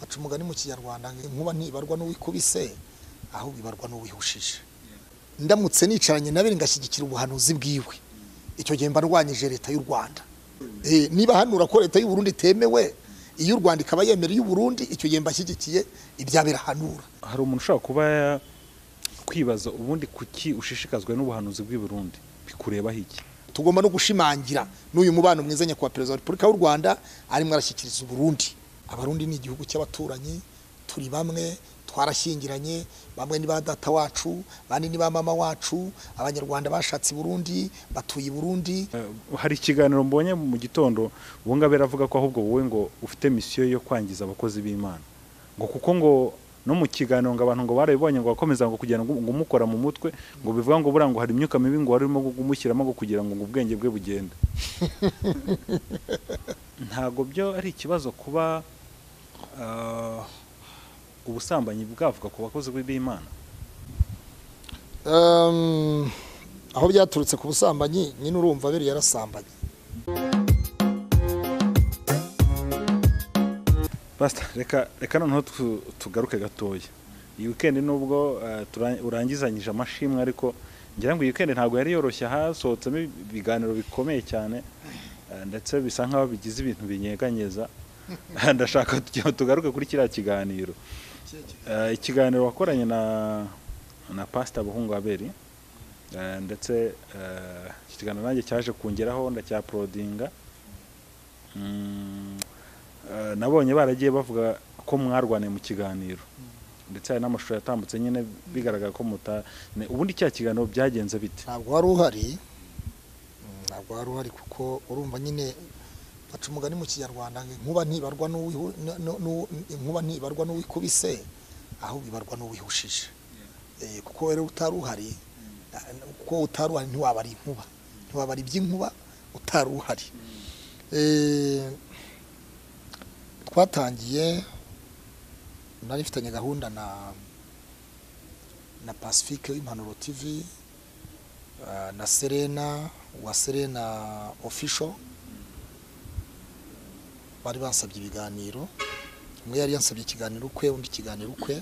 baca umugani mu kinyarwanda inkuba ntibarwa n'uwikubise ahubwo ibarwa n'uwihushije ndamutse nicaranye na bene ngashyigikira ubuhanuzi bwiwe icyo gihe mba ndwanyije leta y'u rwanda niba hanura ko leta y'u Burundi itemewe iyo u rwanda ikaba yemera iy'u Burundi icyo gihe mba ashyigikiye ibyabera hanura hari umuntu ushobora kuba kwibaza ubundi kuki ushishikazwa n'ubuhanuzi bw'i Burundi bikurebaho iki tugomba no gushimangira n'uyu mubano mwiza nyakubahwa perezida wa repubulika y'u rwanda arimo arashyikiriza uburundi abarundi ni igihugu cy'abaturanyi turi bamwe twarashyingiranye bamwe ni ba data wacu bandi ni ba mama wacu abanyarwanda bashatse i burundi batuye i burundi hari ikiganiro mbonye mu gitondo uwo ngabo aravuga ko ahubwo wowe ngo ufite misiyo yo kwangiza abakozi b'imana ngo kuko ngo no mu kiganiro ngo abantu ngo barabibonye ngo bakomeza ngo kugira ngo umukora mu mutwe ngo bivuga ngo buriya ngo hari imyuka mibi ngo warimo kumushyiramo ngo kugira ngo ubwenge bwe bugende ntabwo byo ari ikibazo kuba ubusambanyi bwavuga ku bakozi b'imana aho byaturutse ku busambanyi nyine urumva biri yarasambanye Pastor reka reka noneho tugaruke gatoya iyi weekend nubwo urangizanyije amashimwe ariko ngira ngo iyi weekend ntabwo yari yoroshye hasohotsemo ibiganiro bikomeye cyane ndetse bisa nk'aho bigize ibintu binyeganyeza ndashaka tugaruke kuri kiriya kiganiro ikiganiro wakoranye na na pasita buhungu aberi ndetse ikiganiro nanjye cyaje kungeraho ndacyaporodinga nabonye baragiye bavuga ko mwarwaniye mu kiganiro ndetse hari n'amashusho yatambutse nyine bigaragara ko muta ubundi cya kiganiro byagenze bite ntabwo wari uhari ntabwo wari uhari kuko urumva nyine baca umugani mu kinyarwanda inkuba ntibarwa inkuba ntibarwa n'uwikubise ahubwo ibarwa n'uwihushije kuko rero utari uhari kuko utari uhari ntiwabara inkuba ntiwabara iby'inkuba utari uhari twatangiye nari mfitanye gahunda na na pacifique w'impanuro tv na serena wa serena official bari bansabye ibiganiro umwe yari yansabye ikiganiro ukwe undi ikiganiro ukwe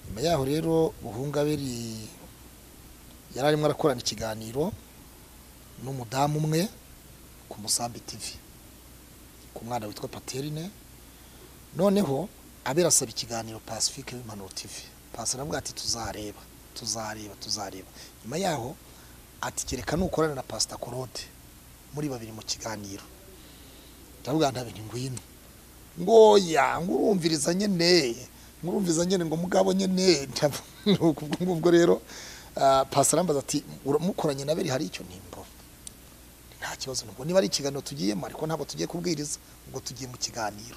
nyuma yaho rero buhungaberi yari arimo arakorana ikiganiro n'umudamu umwe ku musambi tv ku mwana witwa paterine noneho abera asaba ikiganiro pacifique w'impanuro tv pasi aravuga ati tuzareba tuzareba tuzareba nyuma yaho ati kereka nukorana na pasita korode muri babiri mu kiganiro ndavuga nta bintu ngwino ngoya ngo urumviriza nyene ngurumviriza nyene ngo mugabo nyene ubwo rero pasi arambaza ati mukoranye na beri hari icyo nimbo nta kibazo nubwo niba ari ikiganiro tugiyemo ariko ntabwo tugiye kubwiriza ubwo tugiye mu kiganiro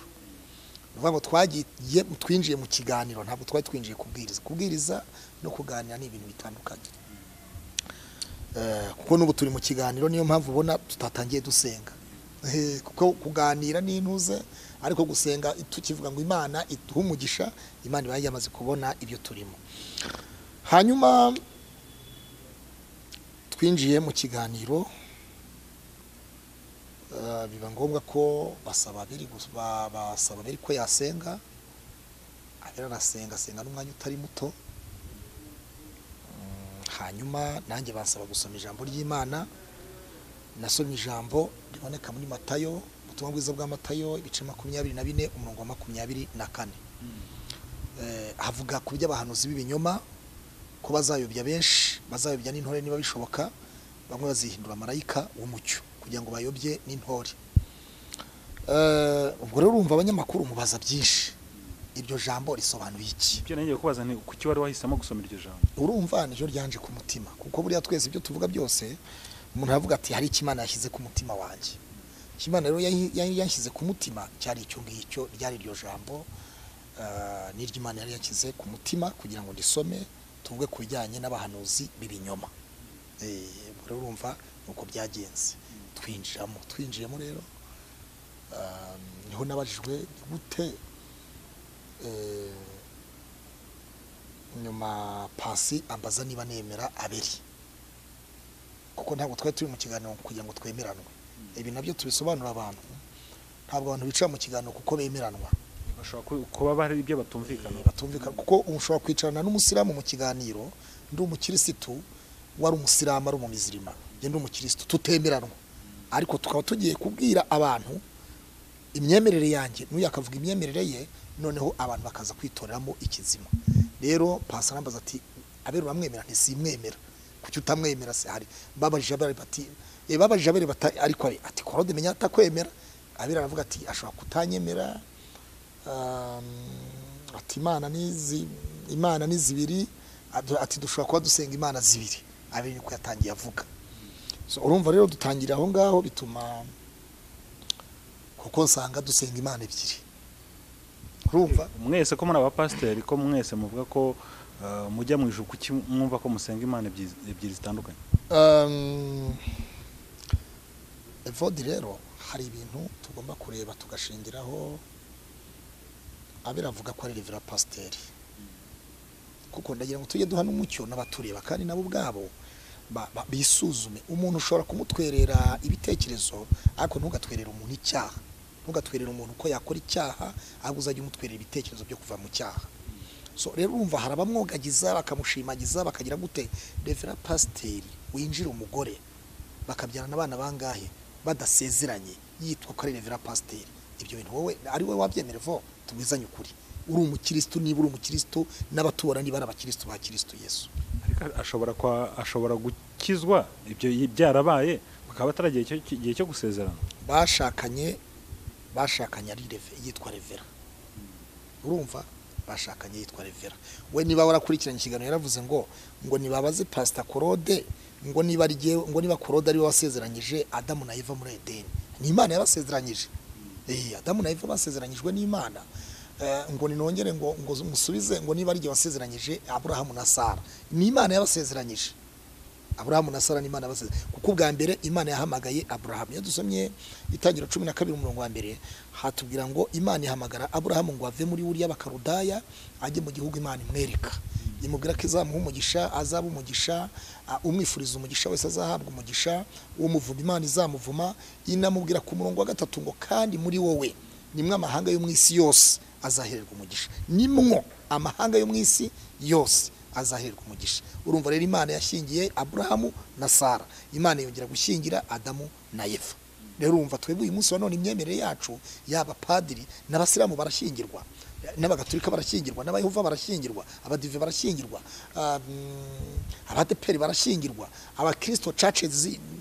uvuga ngo twagiye twinjiye mu kiganiro ntabwo twari twinjiye kubwiriza kubwiriza no kuganira ni ibintu bitandukanye kuko n'ubu turi mu kiganiro niyo mpamvu ubona tutatangiye dusenga kuko kuganira ni intuze ariko gusenga tukivuga ngo imana iduhe umugisha imana iba yamaze kubona ibyo turimo hanyuma twinjiye mu kiganiro biba ngombwa ko basaba biri ko yasenga abera arasenga asenga n'umwanya utari muto hanyuma nanjye basaba gusoma ijambo ry'imana nasomye ijambo riboneka muri matayo ubutumwa bwiza bwa matayo ibice makumyabiri na bine umurongo wa makumyabiri na kane havuga ku by'abahanuzi b'ibinyoma ko bazayobya benshi bazayobya n'intore niba bishoboka bamwe bazihindura marayika w'umucyo kugira ngo bayobye n'intore ubwo rero urumva abanyamakuru mubaza byinshi iryo jambo risobanuye iki ibyo nongeye kubaza ni kuki wari wahisemo gusoma iryo jambo urumva niryo ryanje ku mutima kuko buriya twese ibyo tuvuga byose umuntu aravuga ati hari imana yashyize ku mutima wanjye imana rero yashyize ku mutima cyari icyo ngicyo ryari iryo jambo imana yari yashyize ku mutima kugira ngo ndisome tuvuge ku bijyanye n'abahanuzi b'ibinyoma rero urumva ni uko byagenze twinjiramo twinjiyemo rero niho nabajijwe gute nyuma pasi ambaza niba nemera aberi kuko ntabwo twari turi mu kiganiro kugira ngo twemeranwe ibi nabyo tubisobanura abantu ntabwo abantu bicara mu kiganiro kuko bemeranwa bashobora ku- kuba hari ibyo batumvikana batumvikana kuko ushobora kwicarana n'umusilamu mu kiganiro ndi umukirisitu wari umusilamu ari umumizirima njye ndi umukirisitu tutemeranwa ariko tukaba tugiye kubwira abantu imyemerere yanjye n'uyu akavuga imyemerere ye noneho abantu bakaza kwitoreramo ikizima rero pasi arambaza ati abera uramwemera ntisimwemera kuki utamwemera se hari babajije abera bati "Eh, babajije abera bati ariko ari ati korode menya atakwemera abera aravuga ati ashobora kutanyemera um, ati imana ni zi- imana ni zibiri adu- ati dushobora kuba dusenga imana zibiri abiri niko yatangiye avuga so urumva rero dutangira aho ngaho bituma kuko nsanga dusenga imana ebyiri urumva mwese ko muri abapasiteri ko mwese muvuga ko eh, mujya mu ijuru kuki mwumva ko musenga imana ebyiri ebyiri zitandukanye Um, evodi rero hari ibintu tugomba kureba tugashingiraho abiravuga ko ari revera pasiteri kuko ndagira ngo tujye duha n'umucyo n'abatureba kandi nabo ubwabo ba- ba- bisuzume umuntu ushobora kumutwerera ibitekerezo ariko ntugatwerere umuntu icyaha ntugatwerere umuntu ko yakora icyaha ahubwo uzajya umutwerera ibitekerezo byo kuva mu cyaha so rero urumva hari abamwogagiza bakamushimagiza bakagira gute revera pasiteri winjira umugore bakabyarana abana bangahe badasezeranye yitwa ko ari revera pasiteri ibyo bintu wowe ari wowe wabyemera vo tubizanye ukuri uri umukirisitu niba uri umukirisitu n'abatura niba ari abakirisitu ba kirisitu yesu ariko ashobora kwa ashobora gukizwa ibyo yi- byarabaye bakaba bataragiye icyo- icyo gihe cyo gusezerana bashakanye bashakanye ari reve- yitwa revera urumva bashakanye yitwa revera we niba warakurikiranye ikiganiro yaravuze ngo ngo nibabaze pasita korode ngo niba ari jyewe ngo niba korode ariwe wasezeranyije adamu na eva muri edeni ni imana yabasezeranyije Eh, adamu na eva basezeranyijwe n'imana Eh, ngo ninongere ngo ngo musubize ngo niba ari jye wasezeranyije aburahamu na sara ni imana yabasezeranyije aburahamu na sara n'imana basize kuko ubwa mbere imana yahamagaye aburahamu iyo dusomye itangira cumi na kabiri umurongo wa mbere hatubwira ngo imana ihamagara aburahamu ngo ave muri buriya bakarudaya ajye mu gihugu imana imwereka imubwira ko izamuha umugisha azaba umugisha a- umwifuriza umugisha wese azahabwa umugisha umuvuma imana izamuvuma inamubwira ku murongo wa gatatu ngo kandi muri wowe nimwe amahanga yo mu isi yose azahererwa umugisha nimwo amahanga yo mu isi yose azahererwa umugisha urumva rero imana yashyingiye aburahamu na sara imana yongera gushyingira adamu na eva rero urumva twebwe uyu munsi wa none imyemerere yacu yaba padiri n'abasilamu barashyingirwa n'abagatulika barashyingirwa n'abayehova barashyingirwa abadive barashyingirwa ah, mm, abadeperi barashyingirwa abakirisito cace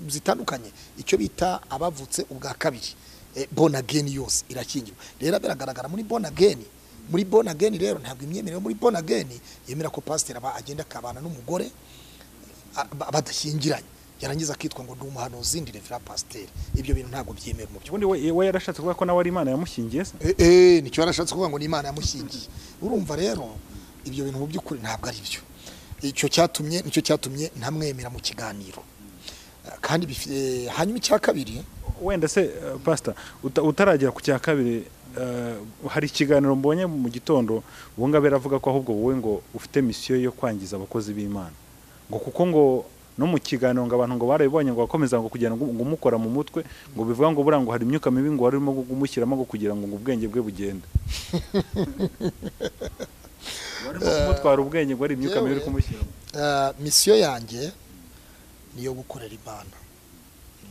zitandukanye icyo bita abavutse ubwa kabiri eh, born again yose irakingirwa rero biragaragara muri born again muri born again rero ntabwo imyemerere yo muri born again yemera ko pasiteri aba agenda akabana n'umugore a- ba- badashyingiranye yarangiza akitwa ngo ndi umuhanuzi ndi revera pasiteri ibyo bintu ntabwo byemewe mu by'ukuri ubundi we we yarashatse kuvuga ko nawe ari imana yamushyingiye se Eh, eh, nicyo yarashatse kuvuga ngo ni imana yamushingiye urumva rero ibyo bintu mu by'ukuri ntabwo ari byo icyo cyatumye nicyo cyatumye ntamwemera mu kiganiro Eh, kandi bifi- eh, hanyuma icya kabiri wenda se eh, pastor uta- utaragera ku cya kabiri eh, hari ikiganiro mbonye mu gitondo ubungabera avuga ko ahubwo wowe ngo ufite misiyo yo kwangiza abakozi b'imana ngo kuko ngo no mu kiganiro ngo abantu ngo barabibonye ngo bakomeza ngo kugira ngo ngo umukora mu mutwe ngo bivuga ngo buriya ngo hari imyuka mibi ngo warimo gumushyiramo ngo kugira ngo ngo ubwenge bwe bugende warimo kumutwara ubwenge ngo hari imyuka mibi uri Yewe. kumushyiramo Eh, misiyo yanjye ni iyo gukorera imana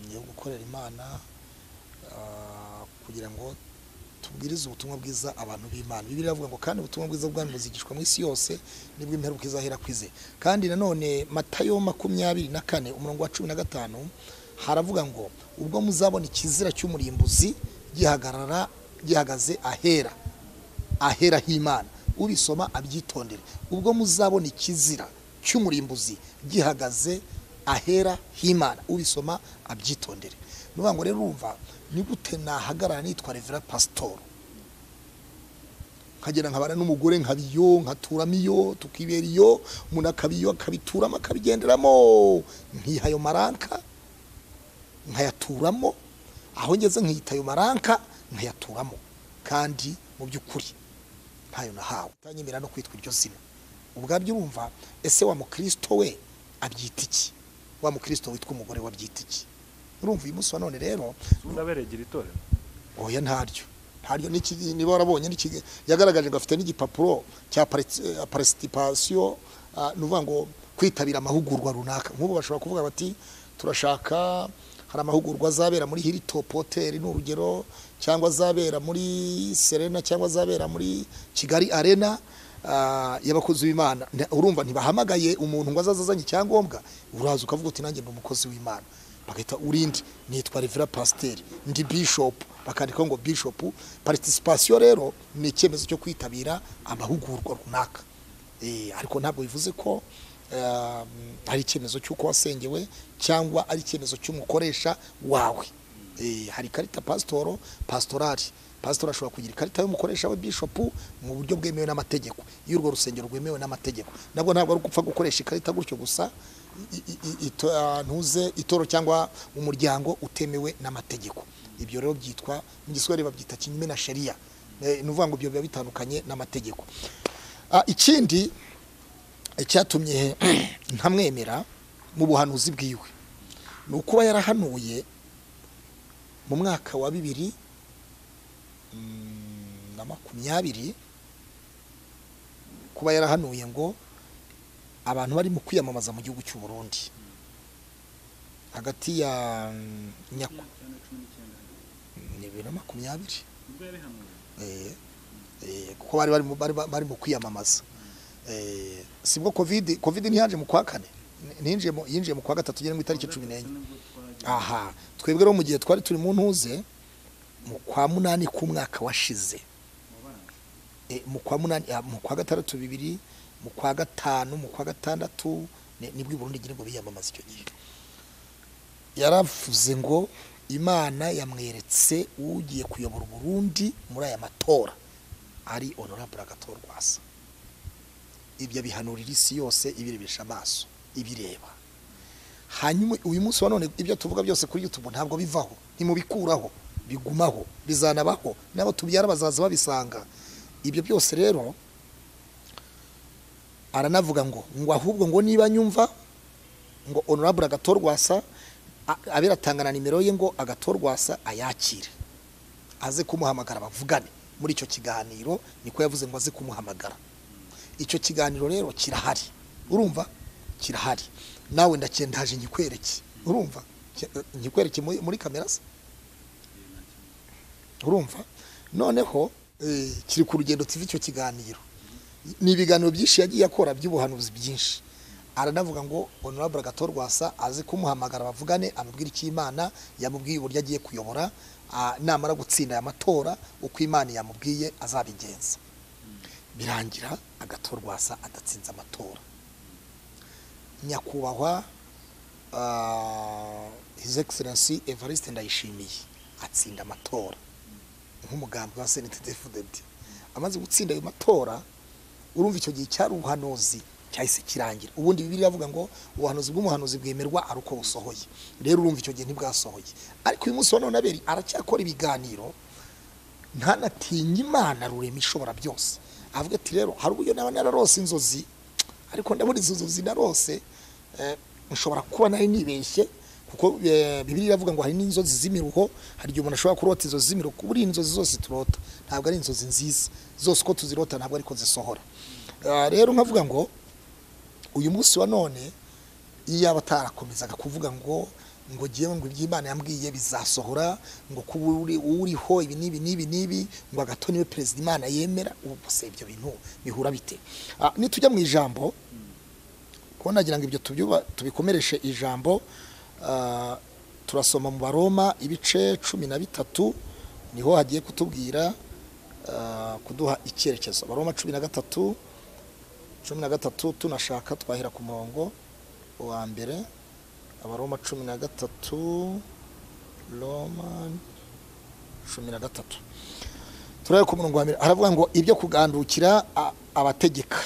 ni iyo gukorera imana eh, kugira ngo tubwirize ubutumwa bwiza abantu b'imana bibiri iravuga ngo kandi ubutumwa bwiza bw'abantu buzigishwa mu isi yose nibwo imperuka izahera ku ize kandi nanone matayo makumyabiri na kane umurongo wa cumi na gatanu haravuga ngo ubwo muzabona ikizira cy'umurimbuzi gihagarara gihagaze ahera ahera h'imana ubisoma abyitondere ubwo muzabona ikizira cy'umurimbuzi gihagaze ahera h'imana ubisoma abyitondere ni ukuvuga ngo rero urumva ni gute nahagarara nitwa revera pasitoro nkagenda nkabana n'umugore nkaba iyo nkaturamo iyo tukibera iyo umuntu akaba iyo akabituramo akabigenderamo nkiha ayo maranka nkayaturamo aho ngeze nkiyita ayo maranka nkayaturamo kandi mu by'ukuri ntayo nahawe utanyemera no kwitwa iryo zina ubwabyo urumva ese wa mukristo we abyita iki wa mukristo witwa umugore we abyita iki urumva uyu munsi wa none rero ubundi abera igira itorero oya ntaryo ntaryo n'iki- niba warabonye n'iki- yagaragaje ngo afite n'igipapuro cya participation ni ukuvuga ngo kwitabira amahugurwa runaka nk'ubu bashobora kuvuga bati turashaka hari amahugurwa azabera muri Hilltop Hotel ni urugero cyangwa azabera muri Serena cyangwa azabera muri Kigali Arena ah, y'abakozi b'Imana Nta- urumva ntibahamagaye umuntu ngo azaze azanye icyangombwa uraza ukavuga uti nanjye ndi umukozi w'Imana bagahita urindi nitwa Revera Pasiteri ndi Bishop bakandikaho ngo Bishop participation rero ni icyemezo cyo kwitabira amahugurwa runaka Eh, ariko ntabwo bivuze ko um, ari icyemezo cy'uko wasengewe cyangwa ari icyemezo cy'umukoresha wawe Eh, hari ikarita pasitoro pasitorari pasitori ashobora kugira ikarita y'umukoresha we bishopu mu buryo bwemewe n'amategeko iyo urwo rusengero rwemewe n'amategeko nabwo ntabwo ari gupfa gukoresha ikarita gutyo gusa i- i- i- ito- ahantu uze itoro cyangwa umuryango utemewe n'amategeko ibyo rero byitwa mu giswahili babyita kinyume na sheria Eh, ni ukuvuga ngo ibyo biba bitandukanye n'amategeko Ah, ikindi icyatumye ntamwemera mu buhanuzi bwiwe ni ukuba yarahanuye mu mwaka wa bibiri mm, na makumyabiri kuba yarahanuye ngo abantu bari mu kwiyamamaza mu gihugu cy'u Burundi hagati ya mm, nyaku ni bibiri na makumyabiri Eh, eh, kuko bari bari mu- bari bari mu kwiyamamaza Eh, sibwo covid covid ntiyaje mu kwa kane ninjiye mu- yinjiye mu kwa gatatu ugera mu itariki cumi n'enye aha twebwe rero mu gihe twari turi mu ntuze mu kwa munani k'umwaka washize Eh, mu kwa munani ah, mu kwa gatandatu bibiri mu kwa gatanu mu kwa gatandatu ni- nibwo i Burundi ngira ngo biyamamaza icyo gihe yaravuze ngo imana yamweretse ugiye kuyobora uburundi muri aya matora ari honorable agatorwa asa ibyo abihanurira isi yose ibirebesha amaso ibireba hanyuma uyu munsi wa none ibyo tuvuga byose kuri youtube ntabwo bivaho ntimubikuraho bigumaho bizanabaho n'abo tubyara bazaza babisanga ibyo byose rero aranavuga ngo ngo ahubwo ngo niba nyumva ngo honorable agatorwasa a- abe aratanga na nimero ye ngo agatorwasa ayakire aze kumuhamagara bavugane muri icyo kiganiro niko yavuze ngo aze kumuhamagara icyo kiganiro rero kirahari urumva kirahari nawe ndakendaje nyikwereke urumva Ki- nyikwereke muri- muri kamera se urumva noneho eh, kiri ku rugendo tuva icyo kiganiro ni ibiganiro byinshi yagiye akora by'ubuhanuzi byinshi aranavuga ngo honorable gatorwasa aze kumuhamagara bavugane amubwire icyo imana yamubwiye uburyo agiye kuyobora ah, namara gutsinda aya matora uko imana yamubwiye azabigenza birangira agatorwasa adatsinze amatora nyakubahwa ah, his excellency evariste ndayishimiye atsinda amatora nk'umugambi wa senate defudenti amaze gutsinda ayo matora urumva icyo gihe cyari ubuhanuzi cyahise kirangira ubundi bibiri avuga ngo ubuhanuzi bw'umuhanuzi bwemerwa ari uko busohoye rero urumva icyo gihe ntibwasohoye ariko uyu munsi wa none aberi aracyakora ibiganiro ntanatinye imana rurema ishobora byose avuga ati rero hari uburyo naba nararose inzozi ariko ndabona izo nzozi narose eh, nshobora kuba nari nibeshye kuko eh, bibiliya iravuga ngo hari n'inzozi z'imiruho hari igihe umuntu ashobora kurota inzozi z'imiruho buriya inzozi zose turota ntabwo ari inzozi nziza zose uko tuzirota ntabwo ariko zisohora Ah, rero nkavuga ngo uyu munsi wa none iyo yaba atarakomezaga kuvuga ngo ngo ngewe ngo iby'imana yambwiye bizasohora ngo kuba uri- uriho ibi n'ibi n'ibi n'ibi ngo agato niwe perezida imana yemera ubu gusa ibyo bintu bihura bite Ah, nitujya mu ijambo kuko nagira ngo ibyo tubyuba tubikomereshe ijambo ah, turasoma mu baroma ibice cumi na bitatu niho hagiye kutubwira ah, kuduha icyerekezo baroma cumi na gatatu cumi na gatatu tunashaka twahera ku murongo uwa mbere abaroma cumi na gatatu roma cumi na gatatu turahera ku murongo wa mbere haravuga ngo ibyo kugandukira a- abategeka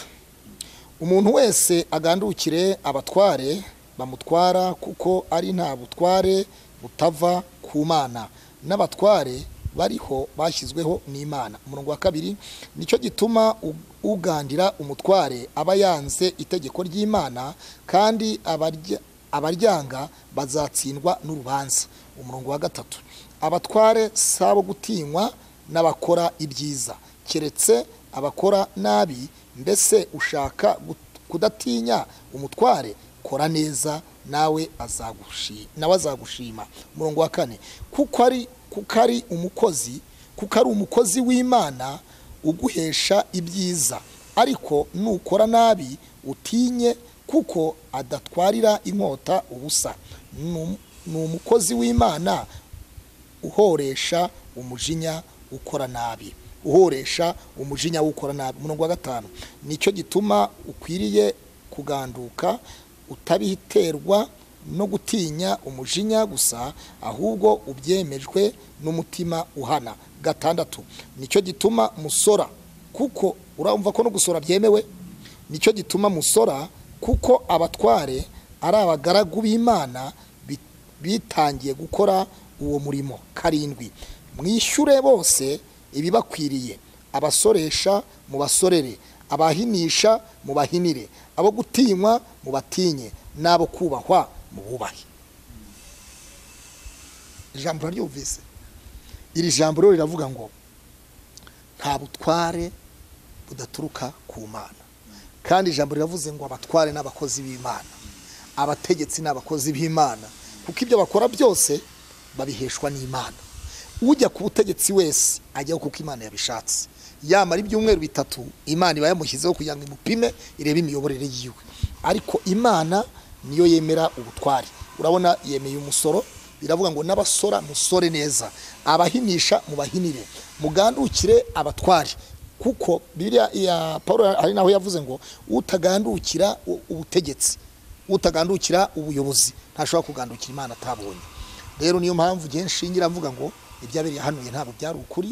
umuntu wese agandukire abatware bamutwara kuko ari nta butware butava ku mana n'abatware bariho bashyizweho n'imana umurongo wa kabiri nicyo gituma u- ugandira umutware aba yanze itegeko ry'imana kandi abarya- abaryanga bazatsindwa n'urubanza umurongo wa gatatu abatware si abo gutinywa n'abakora ibyiza keretse abakora nabi mbese ushaka gut- kudatinya umutware kora neza nawe azagushi- nawe azagushima umurongo wa kane kuko ari kuko ari umukozi kuko ari umukozi w'imana uguhesha ibyiza ariko nukora nabi utinye kuko adatwarira inkota ubusa Ni um- ni umukozi w'imana uhoresha umujinya ukora nabi uhoresha umujinya w'ukora nabi umurongo wa gatanu nicyo gituma ukwiriye kuganduka utabiterwa no gutinya umujinya gusa ahubwo ubyemejwe n'umutima uhana gatandatu nicyo gituma musora kuko urumva ko no gusora byemewe nicyo gituma musora kuko abatware ari abagaragu b'imana bit- bitangiye gukora uwo murimo karindwi mwishyure bose ibibakwiriye abasoresha mubasorere abahinisha mubahinire abo gutinywa mubatinye n'abo kubahwa mububahe ijambo uraryumvise iri jambo rero riravuga ngo nta butware budaturuka ku mana kandi ijambo riravuze ngo abatware n'abakozi b'imana abategetsi n'abakozi b'imana kuko ibyo bakora byose babiheshwa n'imana ujya ku butegetsi wese ajyaho kuko imana yabishatse yamara ibyumweru bitatu imana iba yamushyizeho kugira ngo imupime irebe imiyoborere yiwe ariko imana niyo yemera ubutware urabona yemeye umusoro biravuga ngo n'abasora musore neza abahinisha mubahinire mugandukire abatware kuko biriya ya paul hari naho yavuze ngo utagandukira u- ubutegetsi utagandukira ubuyobozi ntashobora kugandukira imana atabonye rero niyo mpamvu igihe nshingira mvuga ngo ibyabereye hanuye ntabwo byari ukuri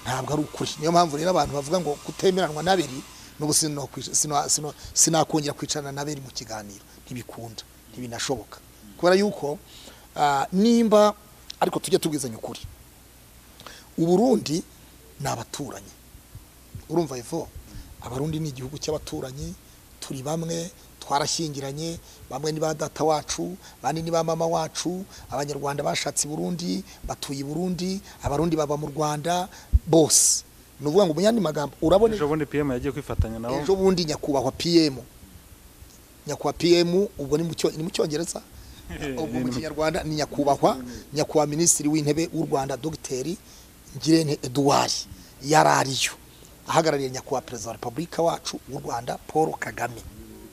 ntabwo ari ukuri niyo mpamvu rero abantu bavuga ngo kutemeranwa n'aberi n'ubu sino- sino- sino- sinakongera kwicarana n'aberi mu kiganiro ntibikunda ntibinashoboka kubera yuko ah, nimba ariko tujye tubwizanya ukuri uburundi ni abaturanyi urumva ivo abarundi ni igihugu cy'abaturanyi turi bamwe twarashyingiranye bamwe ni ba data wacu abandi ni ba mama wacu abanyarwanda bashatse i burundi batuye i burundi abarundi baba mu rwanda bose ni ukuvuga ngo mu yandi magambo urabona ejo bundi pm yagiye kwifatanya nabo ejo bundi nyakubahwa pm nyakubahwa pm ubwo ni mu cyo- ni mu cyongereza ubu mu kinyarwanda ni nyakubahwa nyakubahwa minisitiri w'intebe w'u rwanda dogiteri ngirente eduwari yari ariyo ahagarariye nyakubahwa perezida wa repubulika wacu w'u rwanda paul kagame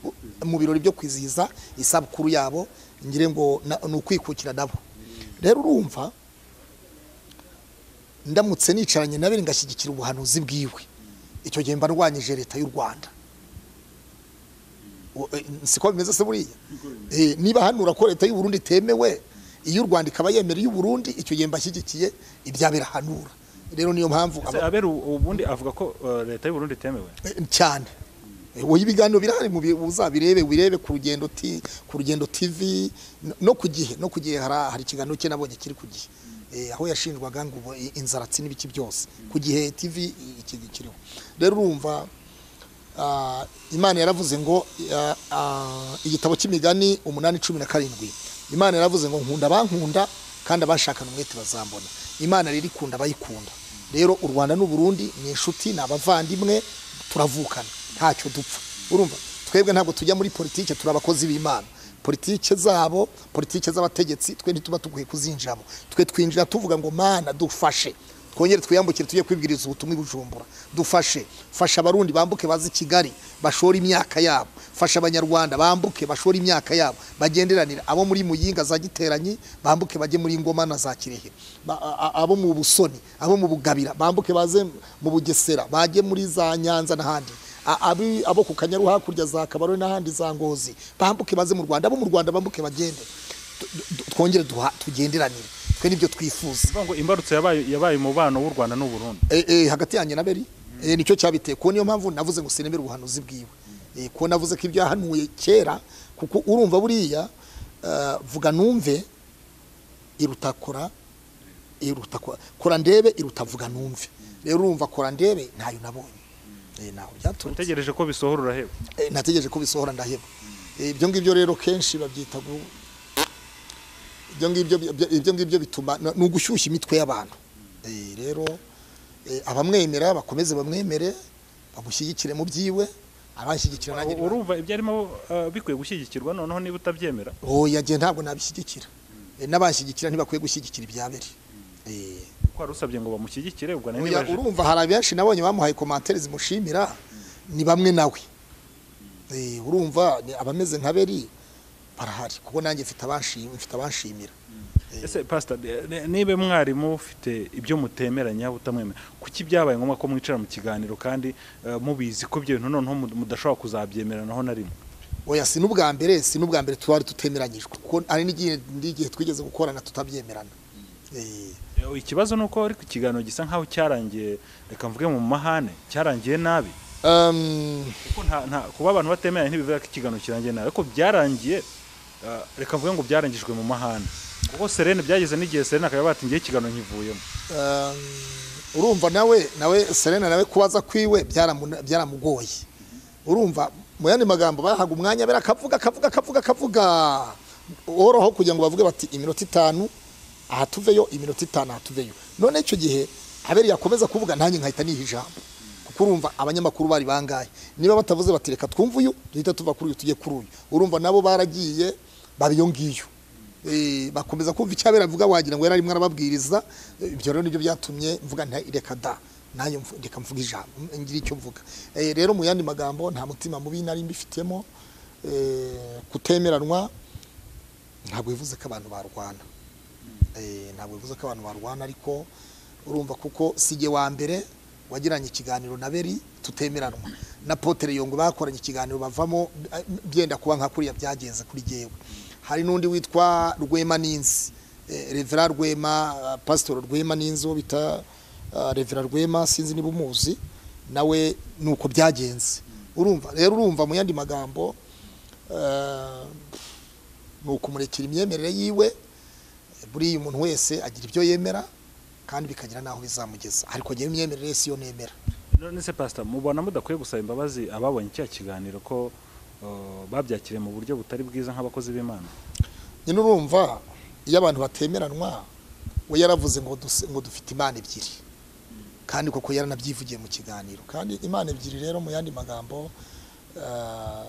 U- mu birori byo kwizihiza isabukuru yabo ngire ngo na- ni ukwikukira nabo rero urumva ndamutse nicaranye nawe ngashyigikira ubuhanuzi bwiwe icyo gihe mba ndwanyije leta y'u rwanda U- eh, siko bimeze se buriya Eh, niba hanura ko leta y'u Burundi itemewe iyo u rwanda ikaba yemera iy'u Burundi icyo gihe mba nshyigikiye ibyabera hanura rero niyo mpamvu Ese aba- abera ubu- ubundi avuga ko eh, leta y'u Burundi itemewe Eh, cyane Eh, oya ibiganiro birahari mu bi- uzabirebe wirebe ku rugendo ti ku rugendo tv no- no ku gihe no ku gihe hari hari ikiganiro cye nabonye kiri ku gihe Eh, aho yashinjwaga ngo ubu- i- inzaratsi n'ibiki byose ku gihe tv iki kiriho rero urumva ah, imana yaravuze ngo ah, ah, igitabo cy'imigani umunani cumi na karindwi imana yaravuze ngo nkunda abankunda kandi abashakana umwete bazambona imana rero ikunda abayikunda rero u rwanda n'u burundi ni inshuti ni abavandimwe turavukana ntacyo dupfa urumva twebwe ntabwo tujya muri politike turi abakozi b'imana politike zabo politike z'abategetsi twe ntituba tuguye kuzinjiramo twe twinjira tuvuga ngo mana dufashe twongere twiyambukire tujye kwibwiriza ubutumwa i bujumbura dufashe fasha abarundi bambuke baze i kigali bashore imyaka yabo fasha abanyarwanda bambuke bashore imyaka yabo bagenderanira abo muri muyinga za giteranyi bambuke bajye muri ngoma na za kirehe Ba- a- a- abo mu busoni abo mu bugabira bambuke baze mu bugesera bajye muri za nyanza n'ahandi A- abi- abo ku kanyaru hakurya za kabarore n'ahandi za ngozi bambuke baze mu rwanda abo mu rwanda bambuke bagende Tu- tu- twongere duha- tugenderanire twe nibyo twifuza Bivuga ngo imbarutso yabaye yabaye umubano w'u Rwanda n'u Burundi Eh, eh, hagati yanjye na beri Eh, nicyo cyabiteye kuko niyo mpamvu navuze ngo sinemere ubuhanuzi bwiwe Eh, kuko navuze ko ibyo yahanuye kera kuko urumva buriya eh, vuga numve iruta kora iruta kora kora ndebe iruta vuga numve rero urumva kora ndebe ntayo nabonye Eh, ntaho byaturutse utegereje ko bisohora uraheba Eh, nategereje ko bisohora ndaheba Eh, ibyo ngibyo rero kenshi babyita gu- ibyo ngibyo ibyo ngibyo bituma ni ugushyushya imitwe y'abantu Eh, rero eh, abamwemera bakomeze bamwemere bamushyigikire mu byiwe abanshyigikira nanjye niba- urumva ibyo arimo eh, bikwiye gushyigikirwa noneho niba utabyemera oya njye ntabwo nabishyigikira Eh, n'abanshyigikira ntibakwiye gushyigikira ibyabere Eh, kuko wari usabye ngo bamushyigikire ubwo nari oya, nibaje urumva hari abenshi nabonye bamuhaye komantere zimushimira ni bamwe nawe Eh, urumva ni abameze nka beri barahari kuko nanjye mfite abanshim- mfite abanshimira ese pastor eh, ni- niba mwarimu ufite ibyo mutemeranya utamwemera kuki byabaye ngombwa ko mwicara mu kiganiro kandi eh, mubizi ko ibyo bintu noneho mud- mudashobora kuzabyemeraho na rimwe oya si n'ubwa mbere si n'ubwa mbere twari tutemeranyijwe kuko hari n'igihe n'igihe twigeze gukorana tutabyemerana Eh, Eh, ikibazo ni uko ariko ikiganiro gisa nk'aho cyarangiye reka mvuge mu mahane cyarangiye nabi um, kuko nta- nta- kuba abantu batemeranya ntibivuga ko ikiganiro kirangiye nabi ariko byarangiye eh, reka mvuge ngo byarangijwe mu mahane kuko serene byageze n'igihe serene akaba bati ngiye ikiganiro nkivuyemo Um, urumva nawe nawe Serena nawe kubaza kwiwe byaramuna- byaramugoye urumva mu yandi magambo bahaga umwanya bera akavuga akavuga akavuga akavuga woroho kugira ngo bavuge bati iminota itanu aha tuveyo iminota itanu aha tuveyo none icyo gihe aberi yakomeza kuvuga nanjye nkahita niha ijambo kuko urumva abanyamakuru bari bangahe niba batavuze bati reka twumve uyu duhita tuva kuri uyu tujye kuri uyu urumva nabo baragiye baba iyo ngiyo Eh, bakomeza kumva icyabera avuga wagira ngo yararimo arababwiriza Eh, ibyo rero nibyo byatumye mvuga nta reka da nanjye mvu- reka mvuga ijambo ngira icyo mvuga Eh, rero mu yandi magambo nta mutima mubi nari mbifitemo eh, kutemeranwa ntabwo bivuze ko abantu barwana Eh, ntabwo bivuze ko abantu barwana ariko urumva kuko sijye wa mbere wagiranye ikiganiro na beri tutemeranwa na potere yongo bakoranye ikiganiro bavamo eh, byenda kuba nka kuriya byagenze kuri jyewe hari n'undi witwa rwema n'inzi Eh, revera rwema eh, pasitori rwema n'inzi uwo bita eh, revera rwema sinzi niba umuzi nawe ni uko byagenze urumva rero urumva mu yandi magambo eh, ni ukumurekera imyemerere yiwe buriya umuntu wese agira ibyo yemera kandi bikagira n'aho bizamugeza ariko ngewe imyemerere si yo nemera none se pastor mubona mudakwiye gusaba imbabazi ababonye cya kiganiro ko uh, babyakiriye mu buryo butari bwiza nk'abakozi b'imana nyine urumva iyo abantu batemeranwa we yaravuze ngo duse- ngo dufite imana ebyiri kandi koko yaranabyivugiye mu kiganiro kandi imana ebyiri rero mu yandi magambo eh,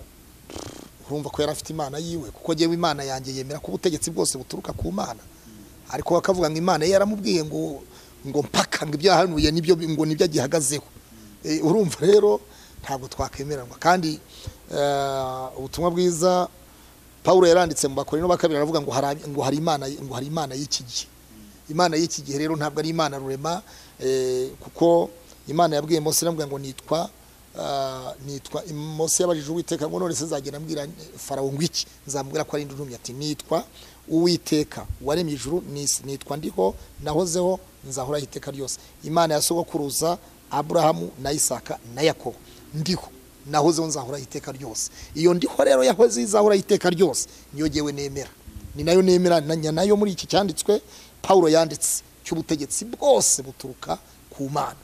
urumva ko yari afite imana yiwe kuko ngewe imana yanjye yemera ko ubutegetsi bwose buturuka ku mana ariko bakavuga ngo imana ye yaramubwiye ngo ngo mpaka ngo ibyo yahanuye nibyo ngo nibyo agihagazeho Eh, urumva rero ntabwo twakwemeranwa kandi eh, ubutumwa bwiza Pawulo yaranditse mu bakorino ba kabiri aravuga ngo hari ngo hari imana ngo hari imana y'iki gihe imana y'iki gihe rero ntabwo ari imana rurema eh, kuko imana yabwiye Mose iramubwira ngo nitwa ah, nitwa Mose yabajije uwiteka ngo none se nzagenda ambwira farawo ngo iki nzamubwira ko ari ndurumye ati nitwa uwiteka waremye ijuru n'isi nitwa ndiho nahozeho nzahoraho iteka ryose imana ya sogokuruza aburahamu na isaka na yakobo ndiho nahozeho nzahoraho iteka ryose iyo ndiho rero yahoze izahoraho iteka ryose niyo ngewe nemera ni nayo nemeranya nayo muri iki cyanditswe Pawulo yanditse cy'ubutegetsi bwose buturuka ku mana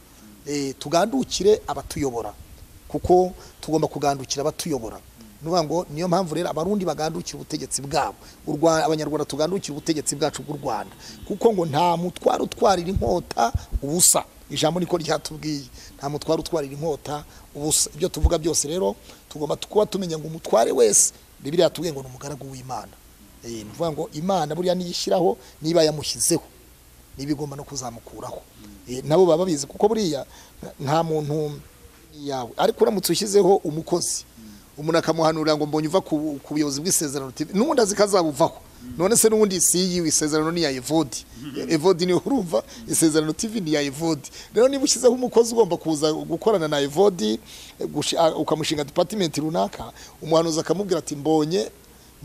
Eh, tugandukire abatuyobora kuko tugomba kugandukira abatuyobora ni ukuvuga ngo niyo mpamvu rero abarundi bagandukira ubutegetsi bwabo U Rwa- abanyarwanda tugandukire ubutegetsi bwacu bw'u rwanda kuko ngo nta mutwaro utwarira inkota ubusa ijambo niko ryatubwiye nta mutwaro utwarira inkota ubusa ibyo tuvuga byose rero tugomba kuba tumenya ngo umutware wese bibiri yatubwiye ngo ni umugaragu w'imana Eh, ni ukuvuga ngo imana buriya niyishyiraho niba yamushyizeho niba igomba no kuzamukuraho Eh, nabo baba babizi kuko buriya nta- nta muntu yawe ariko uramutse ushyizeho umukozi umuntu akamuhanurira ngo mbonye uva ku ku buyobozi bw'isezerano TV n'ubundi azi ko azabuvaho none se n'ubundi si yiwe isezerano ni iya evodi evodi niyo urumva isezerano TV ni iya evodi rero niba ushyizeho umukozi ugomba kuza gukorana na evodi eh, gushi- ah, ukamushinga departimenti runaka umuhanuzi akamubwira ati mbonye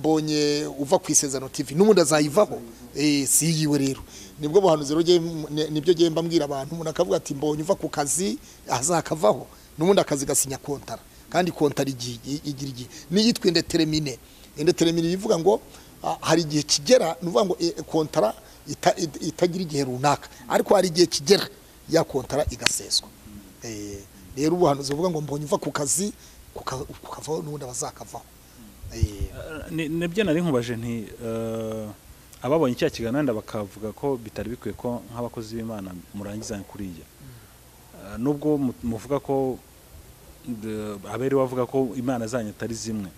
mbonye uva ku isezerano TV n'ubundi azayivaho eh, si yiwe rero nibwo buhanuzi rero ngiye- ni- nibyo ngiye mbabwira abantu umuntu akavuga ati mbonye uva ku kazi azakavaho n'ubundi akazi gasinya kontara kandi kontara igi- i- igira igihe n'iyitwa indetermine indetermine bivuga ngo ah, hari igihe kigera ni ukuvuga ngo eh, kontara ita- ita- itagira igihe runaka ariko hari igihe kigera ya kontara igaseswa Eh, rero ubuhanuzi buvuga ngo mbonye uva ku kazi kuka- kukavaho n'ubundi abazakavaho Eh, Eh, ni- nibyo nari nkubaje nti eh, ababonye cya kiganiro wenda bakavuga ko bitari bikwiye ko nk'abakozi b'imana murangizanya kuriya ah, nubwo mu- muvuga ko de- aberi bavuga ko imana zanyu atari zimwe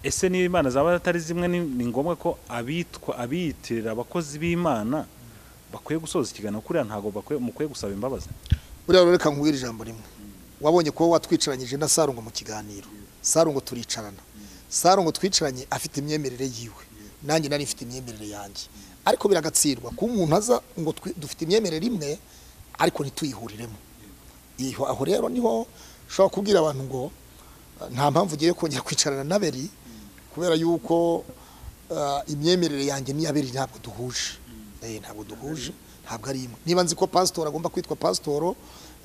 ese niba imana zaba atari zimwe ni ni ngombwa ko abitwa abiyitirira abakozi b'imana bakwiye gusoza ikiganiro kuriya ntabwo bakwiye mukwiye gusaba imbabazi buriya rero reka nkubwire ijambo rimwe wabonye kuba watwicaranyije na sarungo mu kiganiro sarungo turicarana sarungo twicaranye afite imyemerere yiwe nanjye nari mfite imyemerere yanjye ariko biragatsindwa kuba umuntu aza ngo twi- dufite imyemerere imwe ariko ntituyihuriremo Iyo- aho rero niho ushobora kubwira abantu ngo "Ah, nta mpamvu ugiye kongera kwicarana na beri kubera yuko ah, imyemerere yanjye n'iya beri ntabwo duhuje Eh, ntabwo duhuje ntabwo ari imwe niba nzi ko pasitoro agomba kwitwa pasitoro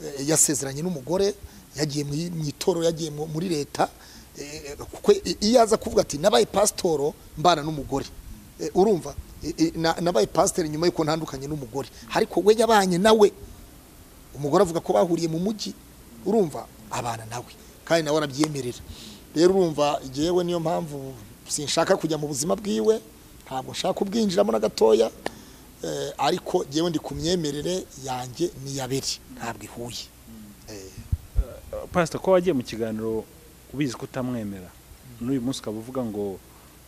eh, yasezeranye n'umugore yagiye mu mu itorero yagiye mu- muri leta eh, kuko i- iyo aza kuvuga ati nabaye pasitoro mbana n'umugore Eh, urumva eh, eh, na- nabaye pasiteri nyuma yuko ntandukanye n'umugore ariko we yabanye nawe umugore avuga ko bahuriye mu mujyi urumva abana nawe kandi nawe arabyemerera rero urumva yewe niyo mpamvu sinshaka kujya mu buzima bwiwe ntabwo nshaka kubwinjiramo na gatoya eh, ariko yewe ndi ku myemerere yanjye n'iyabere ntabwo ihuye Eh, pasita ko wagiye mu kiganiro ubizi ko utamwemera n'uyu munsi ukaba uvuga ngo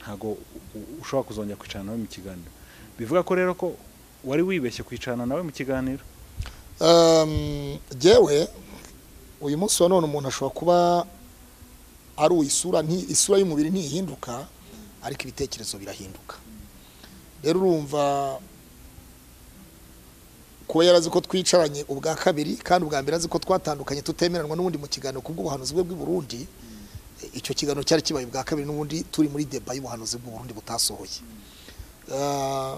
ntabwo u- u- ushobora kuzongera kwicarana nawe mu kiganiro bivuga ko rero ko wari wibeshye kwicarana nawe mu kiganiro Um, jewe uyu munsi wa none umuntu ashobora kuba ari uwo isura nti- isura y'umubiri ntihinduka ariko ibitekerezo birahinduka rero urumva kuba yarazi ko twicaranye ubwa kabiri kandi ubwa mbere azi ko twatandukanye tutemeranwa n'ubundi mu kiganiro kubw'ubuhanuzi bwe bw'i Burundi e, icyo kiganiro cyari kibaye ubwa kabiri n'ubundi turi muri deba y'ubuhanuzi bw'u Burundi butasohoye Ah,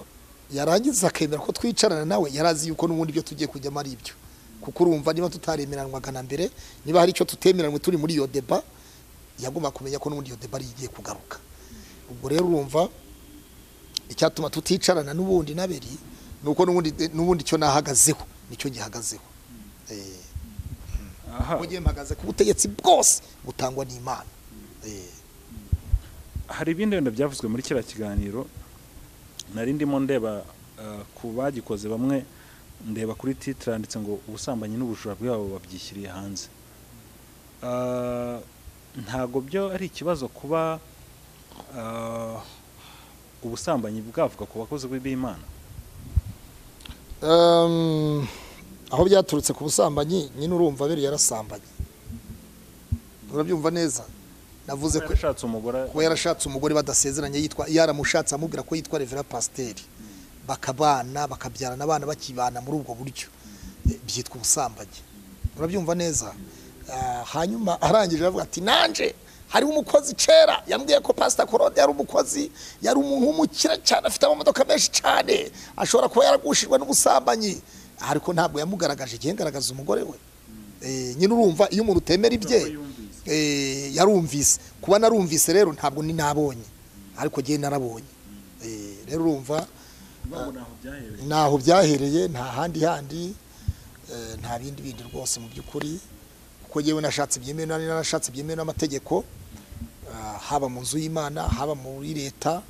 yarangiza akemera ko twicarana nawe yarazi yuko n'ubundi ibyo tugiye kujyamo ari ibyo kuko urumva niba tutaremeranwaga na mbere niba hari icyo tutemeranywe turi muri iyo deba yagomba kumenya ko n'ubundi iyo deba ari igiye kugaruka ubwo rero urumva icyatuma tuticarana n'ubundi naberi ni uko n'ubundi n'ubundi icyo nahagazeho nicyo gihagazeho Eh, aha mu gihe mpagaze ku butegetsi bwose butangwa n'imana Eh. hari ibindi wenda byavuzwe muri kiriya kiganiro nari ndimo ndeba eh, ku bagikoze bamwe ndeba kuri titire handitse ngo ubusambanyi n'ubujura bwabo babyishyiriye hanze Eh, ntabwo byo ari ikibazo kuba eh, ubusambanyi bwavuga ku bakozi b'imana Um, aho byaturutse ku busambanyi nyine urumva biri yarasambanye urabyumva neza navuze ko yarashatse umugore kuba yarashatse umugore badasezeranye yitwa yaramushatse amubwira ko yitwa revera pasiteri bakabana bakabyarana abana bakibana muri ubwo buryo Eh, byitwa ubusambanyi urabyumva neza Ah, hanyuma arangije aravuga ati nanje hariho umukozi kera yambwiye ko pasita korode yari umukozi yari umuntu w'umukire cyane afite amamodoka menshi cyane ashobora kuba yaragushijwe n'ubusambanyi ariko ntabwo yamugaragaje igihe ngaragaza umugore we Eh, nyine urumva iyo umuntu utemera ibye eh, yarumvise kuba narumvise rero ntabwo ni nabonye ariko ngewe narabonye Eh, rero urumva naho byahereye nta handi handi eh, nta bindi bindi rwose mu by'ukuri kuko yewe nashatse byemewe nari narashatse byemewe n'amategeko ah, haba mu nzu y'imana haba muri leta